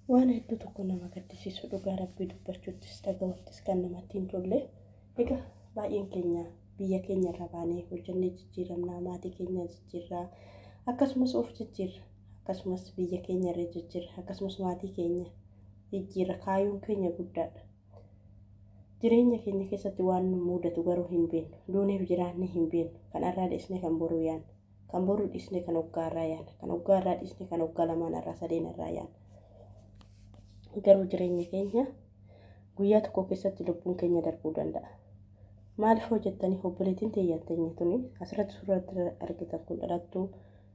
waan hedduu tokko nama gaddisiisu dhugaa rabbii dubbachuuttis dhagahuuttis kan namatti hin tolle egaa baay'een keenya biyya keenya irra baanee hojjannee jijjiiramnaa maatii keenya jijjiirraa akkasumas of jijjiirra akkasumas biyya keenya irra jijjiirra akkasumas maatii keenya jijjiirra kaayyoon keenya guddaadha. Jireenya keenya keessatti waan nu mudatu garuu hin beeknu duuneef jiraanne hin beeknu kan har'aa dhiisne kan boruu yaanna kan boruu dhiisne kan hoggaa irraa yaanna kan hoggaa irraa dhiisne kan hoggaa lamaan irraa sadeen irraa yaanna. Garuu jireenya keenya guyyaa tokko keessatti lubbuun keenya darbuu danda'a. Maaliif hojjettanii obboleettiin teeyyattanii tuni asirratti suuratti argitan kun dhalattuu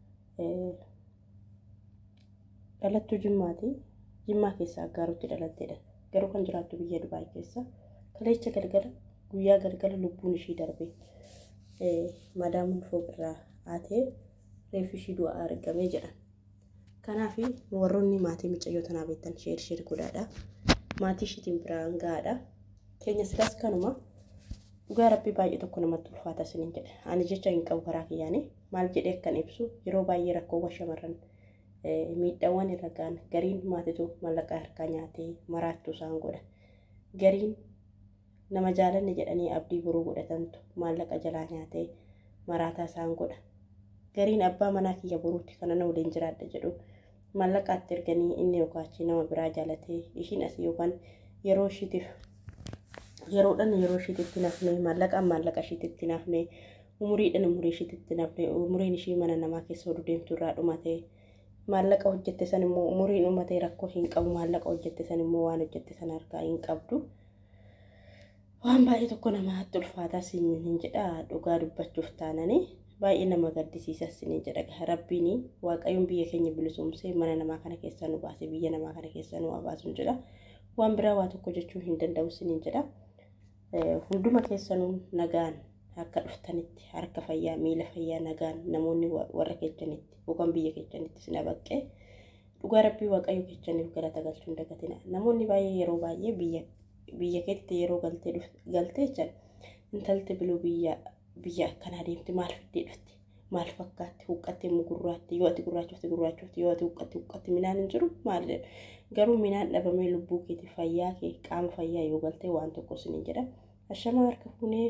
dhalattuu jimmaati. Jimmaa keessaa aggaarutti dhalatteedha. Garuu kan jiraattu biyya Dubaay keessa. Kaleecha galgala guyyaa galgala lubbuun ishii darbe. Madaamuun fooqirraa haatee reeffi ishii du'aa argamee jedhan. Kanaaf warroonni maatii micayyoo tanaa beektan sheer sheer godhaadha. Maatii ishiitiin biraan gahaadha. Keenya silaas kanuma dhugaa rabbii baay'ee tokko namatti ulfaata isiniin jedhe. Ani jecha hin qabu karaa kiyyaanii maal jedhee akkan ibsu yeroo baay'ee rakkoowwan shamarran miidhaawwan irra ga'an gariin maatitu mallaqa harkaa nyaatee maraattuu isaan godha. Gariin nama jaalanne jedhanii abdii boruu godhatantu maallaqa jalaa nyaatee maraataa isaan godha. Gariin abbaa manaa kiyya boruutti kana na waliin jiraadha jedhu maallaqaatti erganii inni yookaan nama biraa jaalatee ishiin asii yookaan yeroo ishiitiif yeroodhaan yeroo ishiititti nafne maallaqaan maallaqa ishiititti nafne umuriidhaan umurii ishiititti nafne umuriin ishii mana namaa keessa oduu deemtu irraa dhumatee maallaqa hojjette san immoo umuriin uummatee rakkoo hin qabu maallaqa hojjette san immoo waan hojjette san harkaa hin qabdu. Waan baay'ee tokko namatti ulfaataa siin jedha dhugaa dubbachuuf taananii baay'ee nama gaddisiisa siin jedha rabbiin waaqayyoon biyya keenya bilisumsee mana namaa kana keessaa nu baase biyya namaa kana keessaa nu baasuun jedha. Waan biraa waa tokko jechuu hin danda'u siin jedha. Hunduma keessanuu nagaan akka dhuftanitti harka fayyaa miila fayyaa nagaan namoonni warra keessanitti yookaan biyya keessanitti sin baqqee dhugaa rabbii waaqayyo keessaniif galata galchuu hin dagatina. Namoonni baay'ee yeroo baay'ee biyya biyya keetti yeroo galtee galtee jechan intalti biluu biyya biyya akkanaa deemti maal fiddee dhufti maal fakkaatti huqqattee immoo gurraatti yoo ati gurraachofte gurraachofte yoo ati huqqatti huqqatti minaan hin jiru maal garuu minaan dhabamee lubbuu keetii fayyaa kee qaama fayyaa yoo galtee waan tokko sin jedha ashama harka fuunee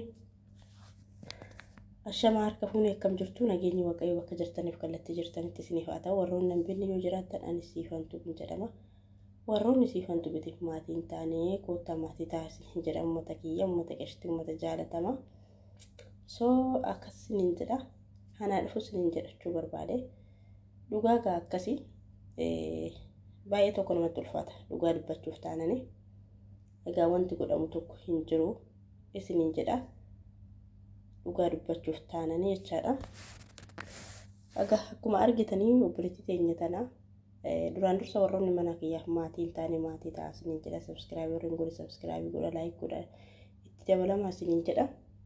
ashama harka fuunee akkam jirtu nageenyi waaqayyo bakka jirtaniif kallattii jirtanitti isiniif haa ta'u warroonni nambinni yoo jiraattan ani siifantu hin jedhama. warroonni siifantu bitiif maatiin taanee koottaa maatii taasise jedha uummata kiyya uummata qeshti uummata jaalatama soo akkas siniin jedha hanaa dhufu siniin jedhachuu barbaade dhugaa gaa akkasii baay'ee tokko namatti ulfaata dhugaa dubbachuuf taanani egaa wanti godhamu tokko hin jiru isiniin jedha dhugaa dubbachuuf taanani jechaadha egaa akkuma argitanii obboleettii teenya tanaa duraan dursa warroonni mana kiyyaaf maatii hin taane maatii ta'a isiniin jedha sabskiraayiberiin godhe sabskiraayibii godha laayik godha itti dabalamaa isiniin jedha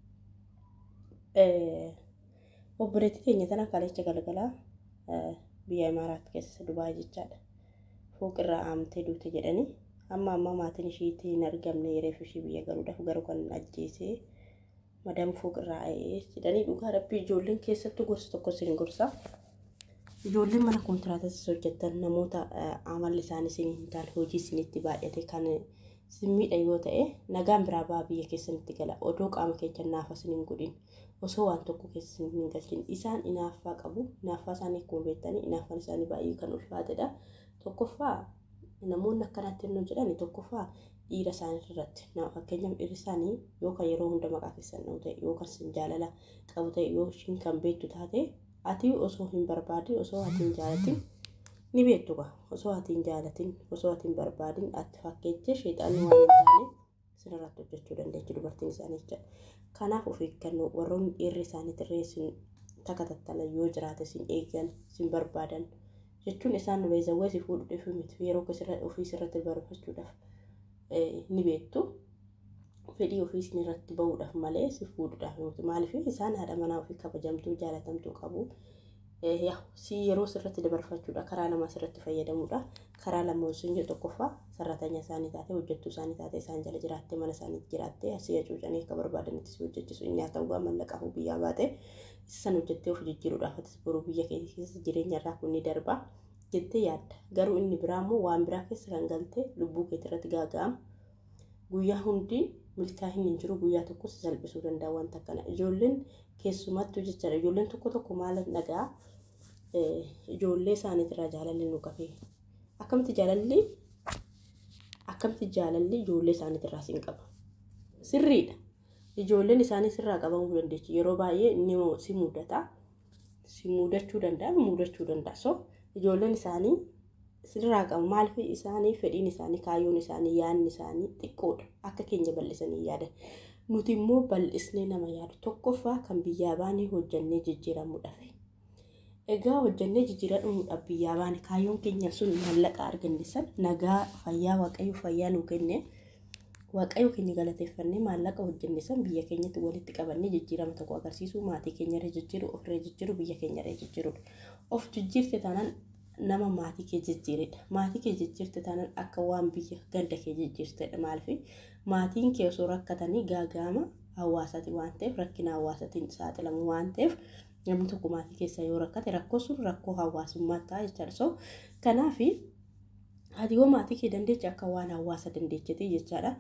obboleettii keenya tana kalecha galgalaa biyya imaaraat keessa dubaay jechaadha fooqirraa aamtee duute jedhanii amma amma maatiin ishiitti hin argamne reef ishii biyya galuudhaaf garuu kan ajjeesee madam fooqirraa a'ee jedhanii dhugaa rabbii ijoolleen keessattuu gorsa tokko isin gorsa. Ijoolleen mana kontiraatasis hojjettan namoota amalli isaanii isin hin taane hojii isinitti baay'ate kan simmiidha yoo ta'e nagaan biraa ba'aa biyya keessanitti gala odoo qaama keenya naafa isin hin godhin osoo waan tokko keessa hin galchin isaan inaaffaa qabu inaaffaa isaanii akkuma beektanii inaaffaan isaanii baay'ee kan ulfaatedha tokkoffaa namoonni akkanaatti hin jedhani tokkoffaa dhiira isaanii irratti fakkeenyaaf dhiirri isaanii yookaan yeroo hunda maqaa keessan dha'u ta'e yookaan sin jaalala qabu ta'e yoo ishiin kan beektu taate ati osoo hin barbaadin osoo ati hin jaalatin ni beektu gaa osoo ati hin jaalatin osoo ati hin barbaadin ati fakkeettee sheexaanni waan hin taane sinirratti hojjechuu dandeechi dubartiin isaanii jechuudha. Kanaaf of eeggannoo warroonni dhiirri isaanii tirree sin takatattalan yoo jiraate sin eeggan sin barbaadan jechuun isaan beezawwee si fuudhuudhaaf miti yeroo ofii sirratti barbaadachuudhaaf ni beektu. fedhii ofii isin irratti bahuudhaaf malee si fuudhuudhaaf miti maaliif isaan haadha manaa ofii kabajamtuu jaalatamtuu qabu si yeroo sirratti dabarfachuudha karaa lama sirratti fayyadamuudha karaa lama osoo hin tokkoffaa sarratanya isaanii taate hojjettuu isaanii taate isaan jala jiraattee mana isaanii jiraattee asii hacuucanii akka barbaadanitti si hojjechisu inni haa ta'u mallaqaaf biyyaa baate isa san hojjettee of jijjiiruudhaaf atis boruu biyya keessa jireenya irraa kun ni darba jettee yaadda garuu inni biraa immoo waan biraa keessa kan galtee lubbuu keetii irratti gaaga'ama guyyaa hundi milkaa'inni hin jiru guyyaa tokko si salphisuu danda'a wanta kana ijoolleen keessumattuu jechaadha ijoolleen tokko tokko maal nagaa ijoollee isaaniitirraa jaalalli nu qabee akkamitti jaalalli akkamitti jaalalli ijoollee isaaniitirraa siin qaba sirriidha ijoolleen isaanii sirraa qabamuu dandeechi yeroo baay'ee ni si mudata si mudachuu danda'a mudachuu danda'a so ijoolleen isaanii sirraa qabu maaliif isaanii fedhiin isaanii kaayyoon isaanii yaadni isaanii xiqqoodha akka keenya bal'isanii yaadan nuti immoo bal'isnee nama yaadu tokkoffaa kan biyyaa baanee hojjannee jijjiiramuudhaaf egaa hojjannee jijjiiramuudhaaf biyyaa baane kaayyoon keenya sun mallaqa arganne san nagaa fayyaa waaqayyo fayyaa nuu kenne waaqayyo keenya galateeffannee maallaqa hojjenne san biyya keenyatti walitti qabannee jijjiirama tokko agarsiisuu maatii keenyarra jijjiiru ofirra jijjiiru biyya keenyarra jijjiirudha of jijjiirte taanaan nama maatii kee jijjiiredha maatii kee jijjiirte taanaan akka waan biyya ganda kee jijjiirtedha maaliif maatiin kee osoo rakkatanii gaaga'ama hawaasaati waan ta'eef rakkina hawaasaatiin saaxilamu waan ta'eef namni tokko maatii keessa yoo rakkate rakkoo sun rakkoo hawaasummaa ta'a jechaadha so kanaaf ati yoo maatii kee dandeeche akka waan hawaasa dandeechite jechaadha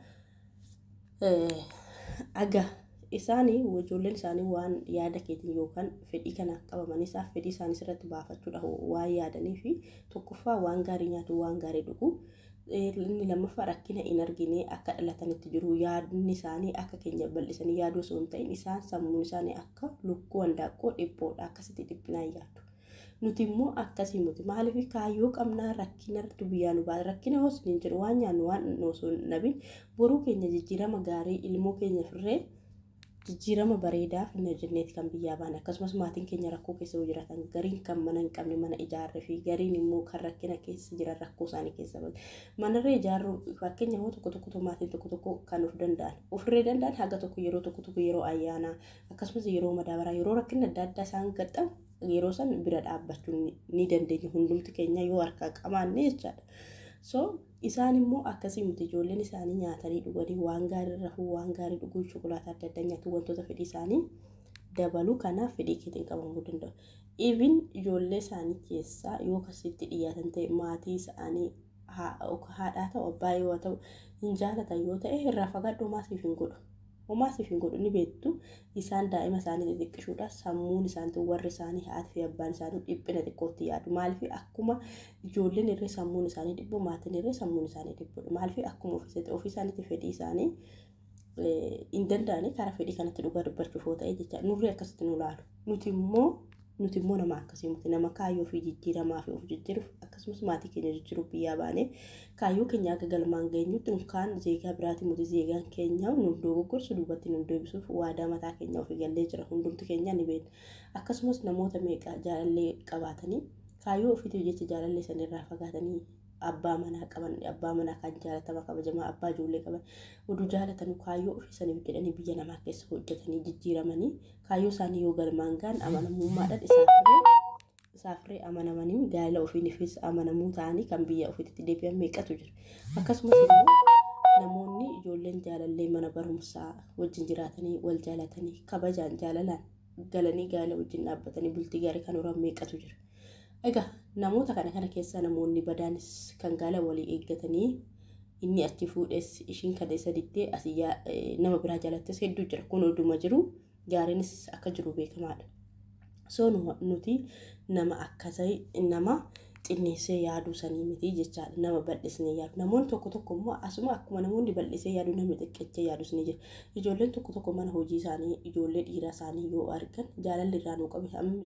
aga isaanii ijoolleen isaanii waan yaada keetiin yookaan fedhii kana qabaman isaaf fedhii isaanii irratti baafachuudha waan yaadanii fi tokkoffaa waan gaarii nyaatu waan gaarii dhugu inni lammaffaa rakkina hin argine akka dhalatanitti jiru yaadni isaanii akka keenya bal'isanii yaaduu osoo hin ta'in isaan sammuun isaanii akka lukkuu handaaqqoo dhiphoodha akkasitti dhiphinaa yaadu. Nuti immoo akkasii muti maaliif kaayyoo qabnaa rakkina biyyaa nu baasa rakkina hoos hin jiru waan nyaannu waan osoo nabin boruu keenya jijjiirama gaarii ilmoo keenya firree jijjiirama bareedaa finna jenneeti kan biyyaa baane akkasumas maatiin keenya rakkoo keessa yoo jiraatan gariin kan mana hin qabne mana ijaarre fi gariin immoo kan rakkina keessa jiran rakkoo isaanii keessa bahe manarree ijaarru fakkeenya immoo tokko tokko maatiin tokko tokko kan of danda'an ofirree danda'an haga tokko yeroo tokko tokko yeroo ayyaanaa akkasumas yeroo madaabaraa yeroo rakkina adda addaa isaan gadhamu yeroo san bira dhaabbachuu ni dandeenya hundumti keenya yoo harkaa qabaanne jechaadha. So isaan immoo akkasii miti ijoolleen isaanii nyaatanii dhuganii waan gaarii rafuu waan gaarii dhuguu shokolaataa adda addaa nyaatu wantoota fedhii isaanii dabaluu kanaaf fedhii keetiin qabamuu danda'u. Even ijoollee isaanii keessaa yoo akkasitti dhiyaatan ta'e maatii isaanii haadhaa ta'u abbaa yoo ta'u hin jaalatan yoo ta'e irraa fagaadhu maasiif hin godhu. Homaasiif hin godhu ni beektu isaan daa'ima isaanii xixiqqisuudhaaf sammuun isaanii warri isaanii haati fi abbaan isaanii dhiphina xiqqootti yaadu maaliif akkuma ijoolleen irree sammuun isaanii dhibbu maatiin irree sammuun isaanii dhibbudha maaliif akkuma ofii isaaniitti fedhii isaanii hin danda'anii karaa fedhii kanatti dhugaa dubbachuuf yoo ta'e jecha nurri akkasitti nu laalu nuti immoo nuti immoo nama akkasii miti nama kaayyoo fi jijjiiramaa fi of jijjiiruuf akkasumas maatii keenya jijjiiruuf biyyaa baanee kaayyoo keenya akka galmaan geenyutti nukaan zeegaa biraati muti zeegaan keenya nu dogoggorsu duubatti nu deebisuuf waadaa mataa keenya ofii gallee jira hundumti keenya ni beekna akkasumas namoota meeqa jaalallee qabaatanii kaayyoo ofiitiif jecha jaalallee sanirraa fagaatanii abbaa manaa qaban abbaa manaa kan jaalatama kabajamaa abbaa ijoollee qaban oduu jaalatanii kaayyoo ofii saniif jedhanii biyya namaa keessa hojjetanii jijjiiramanii kaayyoo isaanii yoo galmaan gaan amanamummaadhaan isaafirree isaafirree amanamanii gaa'ela ofiiniifis amanamuu ta'anii kan biyya ofiitti deebi'an meeqatu jira akkasumas immoo namoonni ijoolleen jaalallee mana barumsaa wajjin jiraatanii wal jaalatanii kabajaan jaalalaan galanii gaa'ela wajjin dhaabbatanii bultii gaarii kan horan meeqatu jira. Egaa namoota kana kana keessa namoonni badaanis kan gaala walii eeggatanii inni achi fuudhes ishiin kana isa diddee asii nama biraa jaalattes hedduu jira kun oduma jiru gaariinis akka jiru beekamaadha. So nuti nama akkasii nama xinneessee yaaduu sanii miti jechaadha nama bal'isnee yaadu namoonni tokko tokko immoo asuma akkuma namoonni bal'isee yaadu namni xiqqeessee yaadus ni jira ijoolleen tokko tokko mana hojii isaanii ijoollee dhiiraa isaanii yoo argan jaalalli irraa nuu qabe